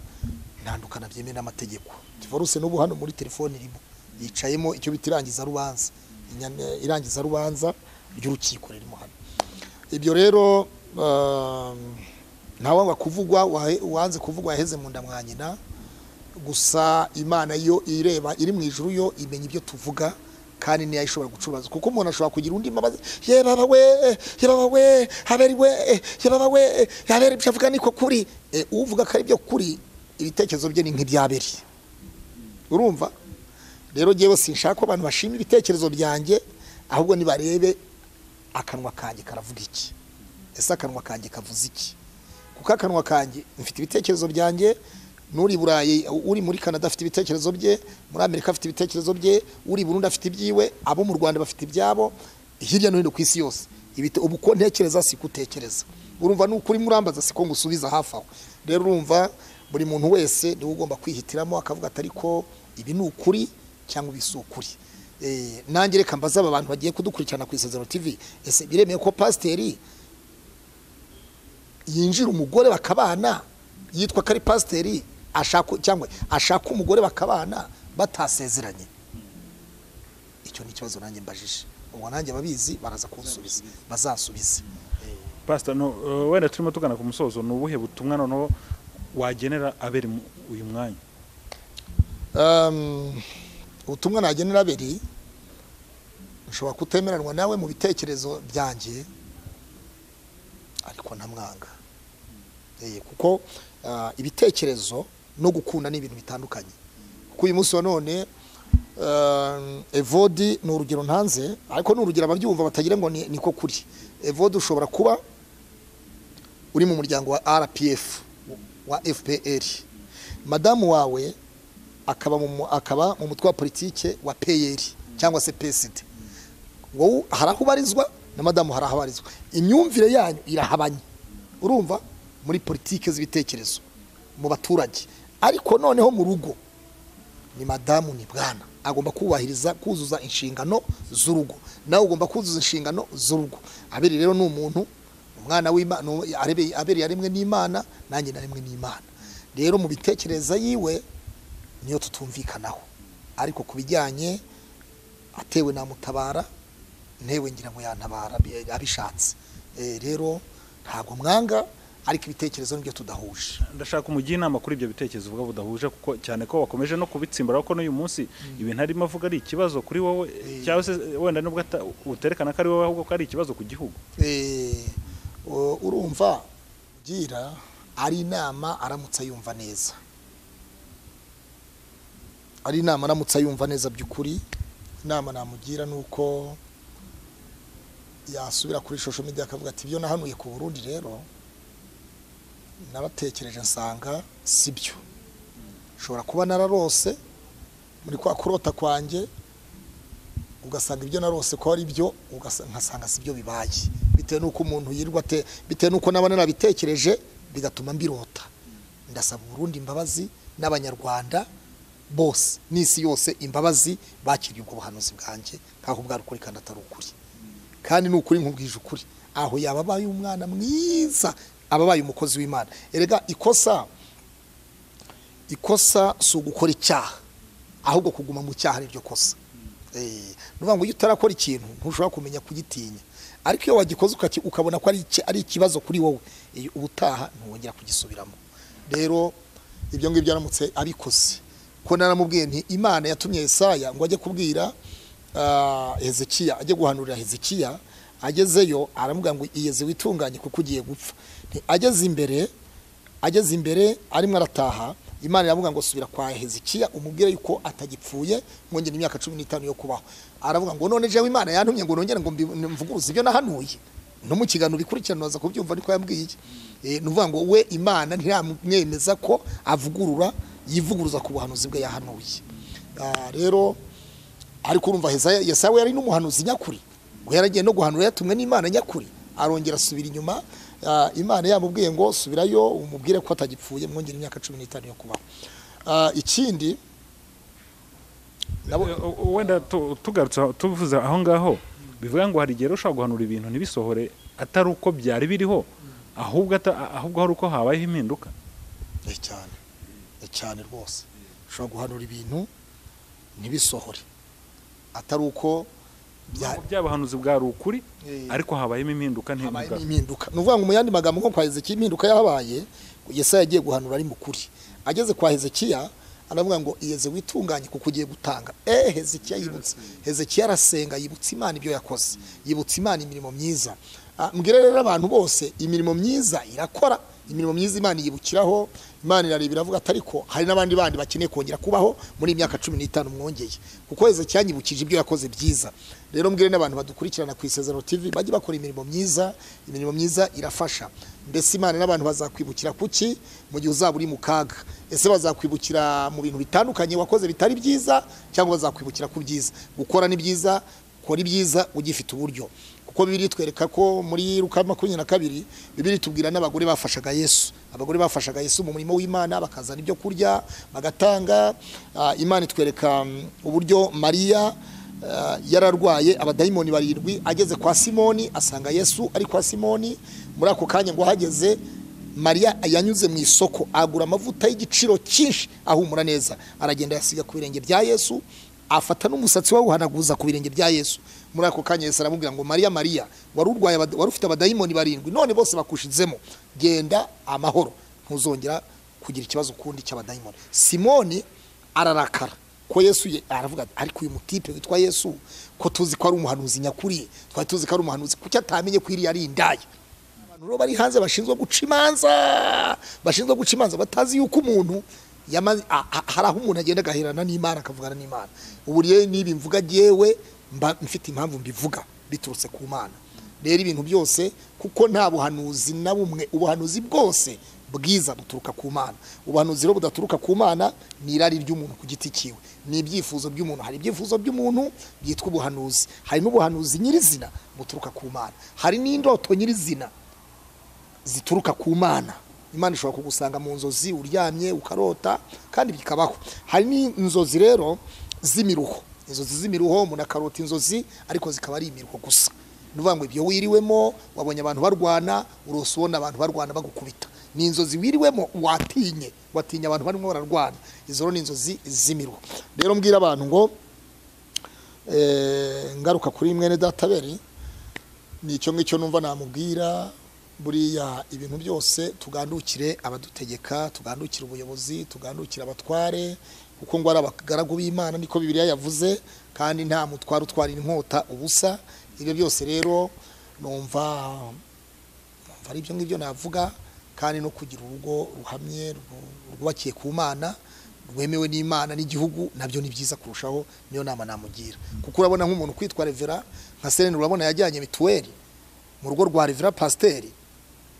ntandukana byemewe n'amategeko divorce n'ubu hano muri telefone irimo yicayemo icyo bita irangiza rubanza Inyana- irangiza rubanza ry'urukiko ririmo hano ibyo rero um, ntawanga kuvugwa wahe- wanze kuvugwa yaheze mu nda mwa nyina gusa imana yo ireba iri mu ijuru yo imenya ibyo tuvuga kandi niyo ishobora gucuruza kuko umuntu ashobora kugira undi mbabazi ye baba we ye baba we haberi we ye baba we haberi ibyo avuga niko kuri Eh, uvuga ko ari byo kuri ibitekerezo bye ni nk'ibyaberi urumva rero ngewe sinshaka ko abantu bashima ibitekerezo byanjye ahubwo nibarebe akanwa kanjye karavuga iki ese akanwa kanjye kavuze iki kuko akanwa kanjye mfite ibitekerezo byanjye n'uri i burayi uri muri canada afite ibitekerezo bye muri amerika afite ibitekerezo bye uri i burundi afite ibyiwe abo mu rwanda bafite ibyabo hirya no hino ku isi yose Ibite- ubu ko ntekereza si ko utekereza urumva nuko uri murambaza si ko ngusubiza hafi aho rero urumva buri muntu wese niwe ugomba kwihitiramo akavuga ati ariko ibi ni ukuri cyangwa ibi si ukuri Eh, nanjye reka mbaze aba bantu bagiye kudukurikirana ku isezerano tv ese biremeye ko pasiteri yinjira umugore bakabana yitwa ko ari pasiteri ashaka cyangwa ashaka umugore bakabana batasezeranye icyo ni ikibazo nanjye mbajije ubwo nanjye ababizi baraza kunsubiza bazansubize pasita no eh, wenda turimo tugana ku musozo ni ubuhe butumwa noneho wagenera abera mu- uyu mwanya Um, ubutumwa nagenera abiri nshobora kutemeranwa nawe mu bitekerezo byanjye ariko ntamwanga Eh, kuko ah, ibitekerezo no gukunda ni ibintu bitandukanye kuko uyu munsi wa none um, evodi ni urugero ntanze ariko ni urugero ababyumva batagira ngo ni- niko kuri evodi ushobora kuba uri mu muryango wa rpf wa fpr madamu wawe akaba mu mu- akaba mu mutwe wa politike wa PL cyangwa se PSD wowe hari aho ubarizwa na madamu hari aho abarizwa imyumvire yanyu irahabanye urumva muri politike z'ibitekerezo mu baturage ariko noneho mu rugo ni madamu ni bwana agomba kubahiriza kuzuza inshingano z'urugo nawe ugomba kuzuza inshingano z'urugo abiri rero ni umuntu umwana w'imana abiri yaremwe n'imana nanjye naremwe n'imana rero mu bitekereza yiwe niyo tutumvikanaho ariko ku bijyanye atewe namutabara ntewe ngira ngo yantabara bi- abishatse Eh, rero ntabwo mwanga ariko ibitekerezo nibyo tudahuje ndashaka umugira inama kuri ibyo bitekerezo uvuga budahuje kuko cyane ko wakomeje no kubitsimbaraho ko n'uyu munsi ibintu arimo avuga ari ikibazo kuri wowe cyangwa se wenda nubwo ata- uterekana ko ari wowe ahubwo ko ari ikibazo ku gihugu Eh, u- urumva gira ari inama aramutse ayumva neza ari inama aramutse ayumva neza by'ukuri inama namugira ni uko yasubira kuri social media akavuga ati ibyo nahanuye ku burundi rero nabatekereje nsanga si byo nshobora kuba nararose muri kwa kurota kwanjye ugasanga ibyo narose ko ari byo ugasa- nkasanga si byo bibaye bitewe n'uko umuntu yirwa ate bitewe n'uko naba narabitekereje bigatuma mbirota ndasaba uburundi imbabazi n'abanyarwanda bose n'isi yose imbabazi bakiriye ubwo buhanuzi bwanjye nk'aho bwari ukuri kandi atari ukuri kandi ni ukuri nkubwije ukuri aho yaba abaye umwana mwiza aba abaye umukozi w'imana erega ikosa ikosa si ugukora icyaha ahubwo kuguma mu cyaha ni ryo kosa Eh, ni ukuvuga ngo iyo utarakora ikintu ntushobora kumenya kugitinya ariko iyo wagikoze ukaki- ukabona ko ari iki- ari ikibazo kuri wowe eh, ubutaha ntiwongera kugisubiramo rero ibyo ngibyo aramutse abikoze ko naramubwiye nti imana yatumye Yesaya ngo ajye kubwira ah, hezekiya ajye guhanurira hezekiya agezeyo aramubwira ngo iyeze witunganye kuko ugiye gupfa Nti ageze imbere ageze imbere arimo arataha imana iravuga ngo subira kwa hezekiya umubwire yuko atagipfuye mwongera imyaka cumi n'itanu yo kubaho aravuga ngo none jewe imana yantumye ngo nongere ngo mbi- mvuguruze ibyo nahanuye no mu kiganiro bikurikirana waza kubyumva niko yambwiye Eh, ni ukuvuga ngo we imana ntiramwemeza ko avugurura yivuguruza ku buhanuzi bwe yahanuye Ah, rero ariko urumva Hesaya Yesaya we yari n'umuhanuzi nyakuri we yaragiye no guhanura yatumwe n'Imana nyakuri arongera asubira inyuma ah, Imana yamubwiye ngo subirayo umubwire ko atagipfuye mwongera imyaka cumi n'itanu yo kubaho Ah, ikindi nabo- Eh, u- wenda tu- tugarutse aho- tuvuze aho ngaho bivuga ngo hari igihe rero ushobora guhanura ibintu ntibisohore atari uko byari biriho ahubwo ata- ahubwo hari uko habayeho impinduka Eh, cyane Eh, cyane rwose ushobora guhanura ibintu ntibisohore atari uko bya- Nubwo byabahanuzi bwari ukuri Eh. ariko habayemo impinduka habayemo ntibigaragara impinduka ni ukuvuga ngo mu yandi magambo nko kwa hezekiya impinduka yahabaye yesaya yagiye guhanura ari mukuri ageze kwa hezekiya aravuga ngo iyeze witunganye kuko ugiye gutanga eh hezekiya yibutse hezekiya arasenga yibutsa imana ibyo yakoze yibutsa imana imirimo myiza Ah, mbwira rero abantu bose imirimo myiza irakora imirimo myiza imana yibukiraho imana irareba iravuga ati ariko hari n'abandi bandi bakeneye kongera kubaho muri iyi myaka cumi n'itanu mwongeye kuko hezekiya yibukije ibyo yakoze byiza rero mbwire n'abantu badukurikirana ku isezerano tv bajye bakora imirimo myiza imirimo myiza irafasha mbese imana n'abantu bazakwibukira kuki mu gihe uzaba uri mu kaga ese bazakwibukira mu bintu bitandukanye wakoze bitari byiza cyangwa bazakwibukira ku byiza gukora ni byiza kora ibyiza ugifite uburyo kuko bibiri twereka ko muri ruka makumyabiri na kabiri bibiri tubwira n'abagore bafashaga yesu abagore bafashaga yesu mu murimo w'imana bakazana ibyo kurya bagatanga Ah, imana itwereka mm, uburyo mariya ah, yararwaye abadayimoni barindwi ageze kwa simoni asanga yesu ari kwa simoni muri ako kanya ngo ahageze mariya yanyuze mu isoko agura amavuta y'igiciro cyinshi ahumura neza aragenda yasiga ku birenge bya yesu afata n'umusatsi wawuhanaguza ku birenge bya yesu muri ako kanya yesu aramubwira ngo mariya mariya wari urwaye abad- wari ufite abadayimoni barindwi none bose bakushizemo genda amahoro ntuzongera kugira ikibazo kundi cy'abadayimoni simoni ararakara ko yesu ye- aravuga ati ariko uyu mutipe witwa yesu ko tuzi ko ari umuhanuzi nyakuri twari tuzi ko ari umuhanuzi kuki atamenye ko iriya ari indaya abantu rero bari hanze bashinzwe guca imanza bashinzwe guca imanza batazi yuko umuntu yama- a- a- hari aho umuntu agenda agaherana n'imana akavugana n'imana ubu rero niba mvuga yewe mba mfite impamvu mbivuga biturutse ku mana rero ibintu byose kuko nta buhanuzi na bumwe ubuhanuzi bwose bwiza buturuka ku mana ubuhanuzi rero budaturuka ku mana ni irari ry'umuntu ku giti cyiwe ni ibyifuzo by'umuntu hari ibyifuzo by'umuntu byitwa ubuhanuzi hari n'ubuhanuzi nyirizina buturuka ku mana hari n'indoto nyirizina zituruka ku mana imana ishobora kugusanga mu nzozi uryamye ukarota kandi bikabaho hari n'inzozi rero z'imiruho inzozi z'imiruho umuntu akarota inzozi ariko zikaba ari imiruho gusa ni ukuvuga ngo ibyo wiriwemo wabonye abantu barwana urose ubona abantu barwana bagukubita ni inzozi wiriwemo watinye watinya abantu barimo bararwana izo rero ni inzozi z'imiruho rero mbwira abantu ngo eh, ngaruka kuri mwene databeri ni icyo ngicyo numva namubwira buriya ibintu byose tugandukire abadutegeka tugandukire ubuyobozi tugandukire abatware kuko ngo ari abagaragu b'imana niko bibiliya yavuze kandi nta mutware utwarira inkota ubusa ibyo byose rero numva numva ari ibyo ngibyo navuga kandi no kugira urugo ruhamye ru- rwubakiye ku mana rwemewe n'imana n'igihugu nabyo ni byiza kurushaho niyo nama namugira kuko urabona nk'umuntu kwitwa revera nka serene urabona yajyanye mituweli mu rugo rwa revera pasiteri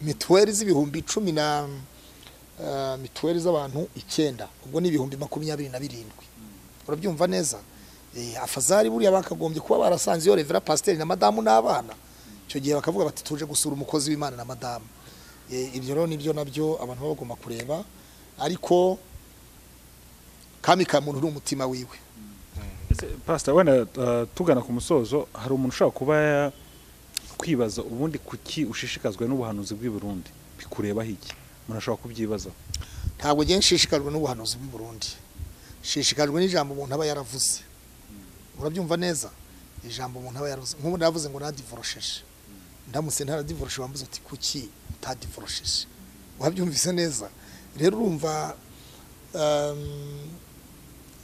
mituweli z'ibihumbi icumi na eh, mituweli z'abantu icyenda ubwo ni ibihumbi makumyabiri na birindwi urabyumva neza Eh, afazari buriya bakagombye kuba barasanze iyo revera pasiteri na madamu n'abana icyo gihe bakavuga bati tuje gusura umukozi w'imana na madamu Eh, ibyo rero nibyo nabyo abantu baba bagomba kureba ariko kami ka muntu uri umutima wiwe Ese, pastor wenda uh, tugana ku musozo hari umuntu ushobora kuba ya- kwibaza ubundi kuki ushishikazwa n'ubuhanuzi bw'i Burundi bikurebaho iki umuntu ashobora kubyibaza ntabwo ngiye nshishikajwe n'ubuhanuzi bw'i Burundi nshishikajwe n'ijambo umuntu aba yaravuze urabyumva neza ijambo umuntu aba yaravuze nk'ubu navuze ngo nadivorosheje ndamutse ntaradivoroshe wambuze uti kuki utadivorosheje wabyumvise neza rero urumva um,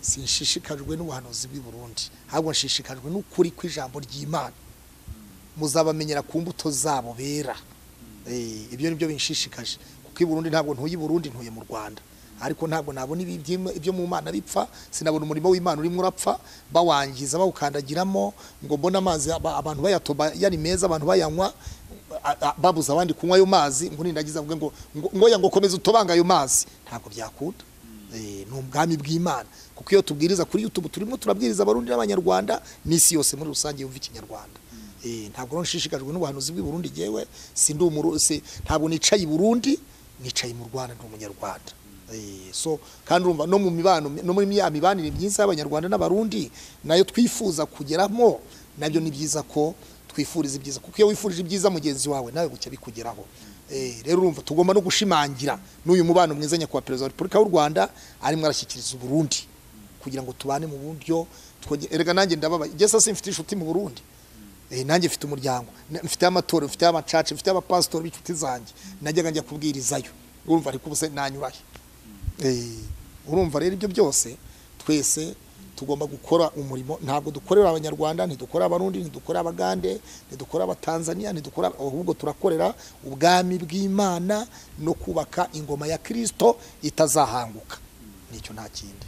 sinshishikajwe n'ubuhanuzi bw'i Burundi ahubwo nshishikajwe n'ukuri kw'ijambo ry'Imana muzabamenyera ku mbuto zabo bera Eh, ibyo nibyo binshishikaje kuko i Burundi ntabwo ntuye i Burundi ntuye mu Rwanda ariko ntabwo nabona ibi- iby'im- ibyo mu mana bipfa sinabona umurimo w'imana urimo urapfa bawangiza bawukandagiramo ngo mbone amazi aba- abantu bayatoba yari meza abantu bayanywa a- a- babuza abandi kunywa ayo mazi ngo nindagiza avuge ngo ngo- ngo yango komeza utobanga ayo mazi ntabwo byakunda Eh, ni ubwami bw'imana kuko iyo tubwiriza kuri youtube turimo turabwiriza abarundi n'abanyarwanda n'isi yose muri rusange yumva ikinyarwanda Eh, ntabwo rero nshishikajwe n'ubuhanuzi bw'i Burundi yewe sindi umuru si- ntabwo nicaye i Burundi nicaye mu Rwanda ndi umunyarwanda Eh, so kandi urumva no mu mibano no muri ya mibanire myiza y'abanyarwanda n'abarundi nayo twifuza kugeramo nabyo ni byiza ko twifuriza ibyiza kuko iyo wifurije ibyiza mugenzi wawe nawe gucya bikugeraho Eh, rero urumva tugomba no gushimangira n'uyu mubano mwiza nyakubahwa perezida wa repubulika y'u rwanda arimo arashyikiriza uburundi kugira ngo tubane mu buryo twonge- erega nanjye ndababaye igesa simfite inshuti mu burundi Eh, nanjye mfite umuryango na- mfite amatorero mfite amacaca mfite abapasitori b'inshuti zanjye najyaga njya kubwirizayo urumva ariko ubu se nanyurayo Eh, urumva rero ibyo byose twese tugomba gukora umurimo ntabwo dukorera abanyarwanda ntidukorera abarundi ntidukorera abagande ntidukorera abatanzania ntidukorera ahubwo turakorera ubwami bw'imana no kubaka ingoma ya kirisito itazahanguka nicyo nta kindi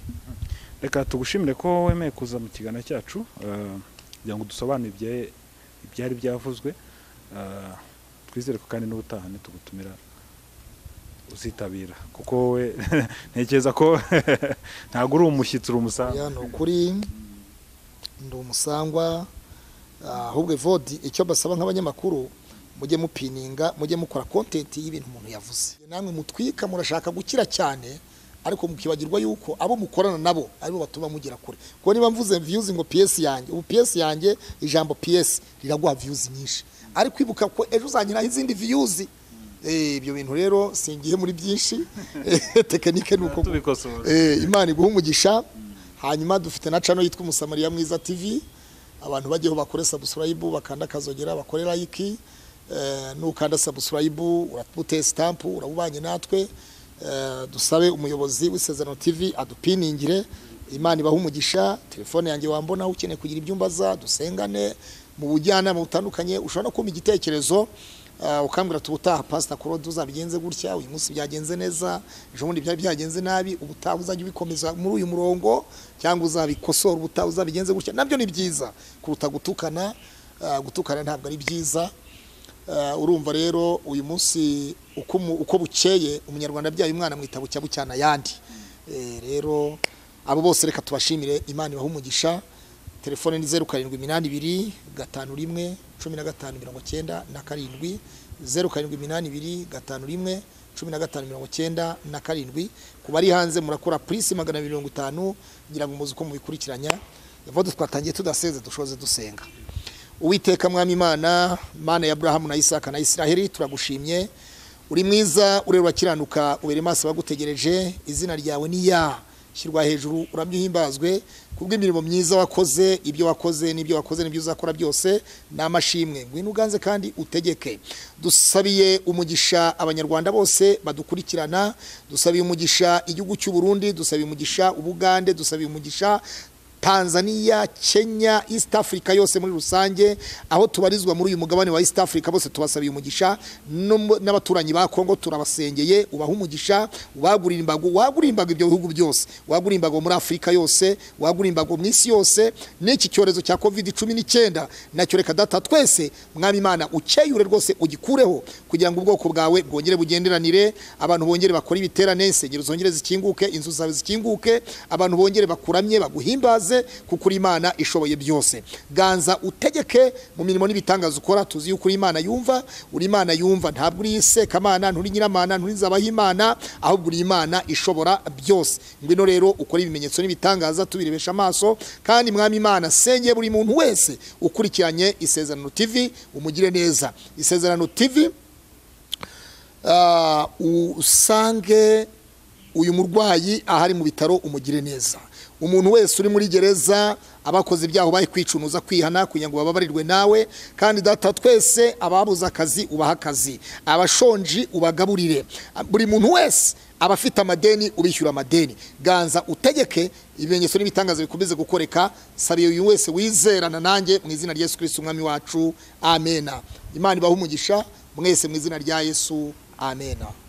reka tugushimire ko wemeye kuza mu kiganiro cyacu eh, kugira ngo dusobanure ibya- ibyari byavuzwe eh, twizere ko kandi n'ubutaha ntitugutumira uzitabira kuko we ntekereza ko ntabwo uri umushyitsi uri umusanzu ya ni ukuri ndi umusangwa ahubwo evodi icyo basaba nk'abanyamakuru mujye mupininga mujye mukora kontenti y'ibintu umuntu yavuze namwe mutwika murashaka gukira cyane ariko mukibagirwa yuko abo mukorana nabo aribo batuma mugera kure kuko niba mvuze viyuzi ngo piyesi yanjye ubu piyesi yanjye ijambo piyesi riraguha viyuzi nyinshi ariko ibuka ko ejo uzangiraho izindi viyuzi Eh, ibyo bintu rero singiye muri byinshi tekinike ni uko tubikosora Eh, imana iguha umugisha hanyuma dufite na cano yitwa umusamariya mwiza tv abantu bajyeho bakore sabusilayibu bakanda akazogera bakore layiki eh, nukanda sabusilayibu uramuteye sitampu urabubanye natwe eh, dusabe umuyobozi w'isezerano tv adupiningire imana ibaha umugisha telefone yanjye wambona ukeneye kugira ibyumba za dusengane mu bujyanama butandukanye ushobora no kumpa igitekerezo ah, ukambwira ati ubutaha pasita korode uzabigenze gutya uyu munsi byagenze neza ejo bundi byari byagenze nabi ubutaha uzajya ubikomeza muri uyu murongo cyangwa uzabikosora ubutaha uzabigenze gutya nabyo ni byiza kuruta gutukana ah, gutukana ntabwo ari byiza Ah, urumva rero uyu munsi uko umu- uko bukeye umunyarwanda abyaye umwana mwita bucya bucyana ayandi Eh, rero abo bose reka tubashimire imana ibaha umugisha telefone ni zeru karindwi iminani ibiri gatanu rimwe cumi na gatanu mirongo cyenda na karindwi zeru karindwi iminani ibiri gatanu rimwe cumi na gatanu mirongo cyenda na karindwi ku bari hanze murakora purisi magana abiri mirongo itanu kugira ngo muzi uko mubikurikiranya evodu twatangiye tudaseze dushoze dusenga uwiteka mwami imana mana ya aburahamu na isaka na isiraheli turagushimye uri mwiza ureba akiranuka ubere maso abagutegereje izina ryawe ni ya shyirwa hejuru uramye uhimbazwe kubw'imirimo myiza wakoze ibyo wakoze n'ibyo wakoze n'ibyo uzakora byose ni amashimwe ngwino uganze kandi utegeke dusabiye umugisha abanyarwanda bose badukurikirana dusabiye umugisha igihugu cy'u burundi dusabiye umugisha ubugande dusabiye umugisha Tanzania, Kenya, East Africa yose muri rusange aho tubarizwa muri uyu mugabane wa East Africa bose tubasabiye umugisha no mu- n'abaturanyi ba Kongo turabasengeye ubaha umugisha wagurira imbago wagurira imbago ibyo bihugu byose wagurira imbago muri Afurika yose wagurira imbago mu isi yose n'iki cyorezo cya covid cumi n'icyenda nacyo reka data twese mwami imana ukeyure rwose ugikureho kugira ngo ubwoko bwawe bwongere bugenderanire abantu bongere bakore ibiterane insengero zongere zikinguke inzu zawe zikinguke abantu bongere bakuramye baguhimbaze kuko uri imana ishoboye byose ganza utegeke mu mirimo n'ibitangaza ukora tuzi yuko uri imana yumva uri imana yumva ntabwo uri sekamana nturi nyiramana nturi nzabahimana ahubwo uri imana ishobora byose ngwino rero ukora ibimenyetso n'ibitangaza tubirebesha amaso kandi mwami imana sengeye buri muntu wese ukurikiranye isezerano tv umugire neza isezerano tv ah, usange uyu murwayi ahari mu bitaro umugire neza umuntu wese uri muri gereza abakoze ibyaha ubaye kwicunuza kwihana kugira ngo bababarirwe nawe kandi data twese ababuze akazi ubaha akazi abashonji ubagaburire buri muntu wese aba afite amadeni ubishyura amadeni ganza utegeke ibimenyetso n'ibitangazo bikomeze gukoreka sabiye uyu wese wizerana nanjye mu izina rya yesu kirisiti umwami wacu amena imana ibaha umugisha mwese mu izina rya yesu amena